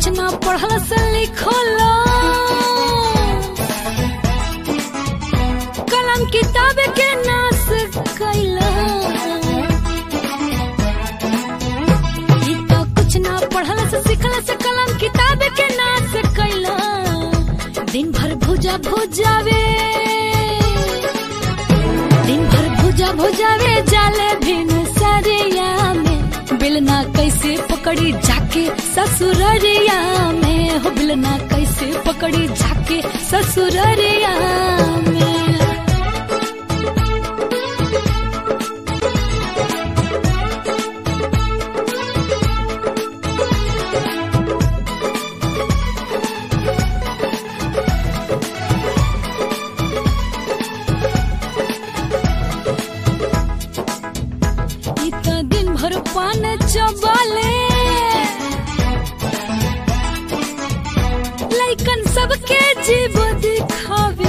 कुछ ना पढ़ल से लिखल कलम किताब के नाश कैला ई तो कुछ ना पढ़ल से सिखल से कलम किताब के नाश कैला दिन भर भुजा भुजावे दिन भर भुजा भुजावे जाले भिन सरिया में बिलना कैसे पकड़ी जाके ससुररिया में हो बिलना कैसे पकड़ी जाके ससुररिया में ई त दिन भर पान चबाले लइकन सबके जीव दिखावे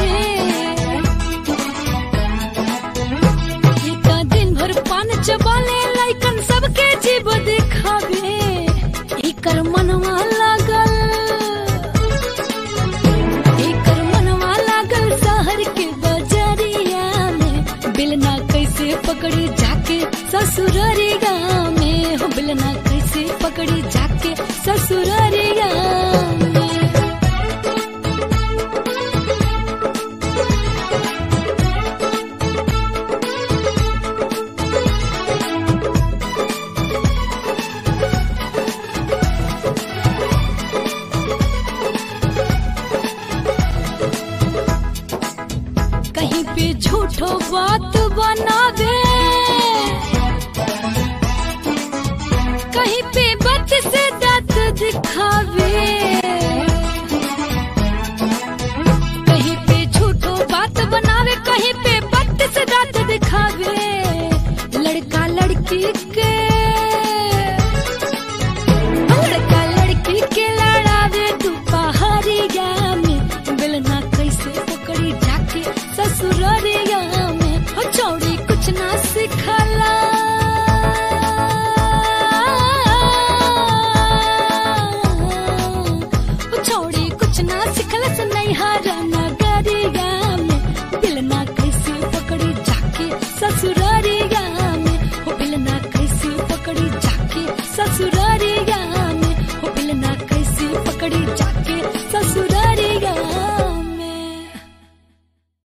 ई त दिन भर पान चबाले लइकन सबके जीव दिखावे एकर मनवा लागल एकर मनवा लागल शहर के बजरिया में बिलना कैसे पकड़ी जाके ससुररिया में हो बिलना कैसे पकड़ी जाके ससुररिया में कहीं पे झूठो बात बनावे कहीं पे बात से दांत दिखावे कहीं पे झूठो बात बनावे कहीं पे बात से दांत दिखावे लड़का लड़की के लड़का लड़की के लड़ावे दोपहरिया में बिलना कैसे पकड़ी जाके ससुररिया में हो चौड़ी कुछ ना सिखला हो चौड़ी कुछ ना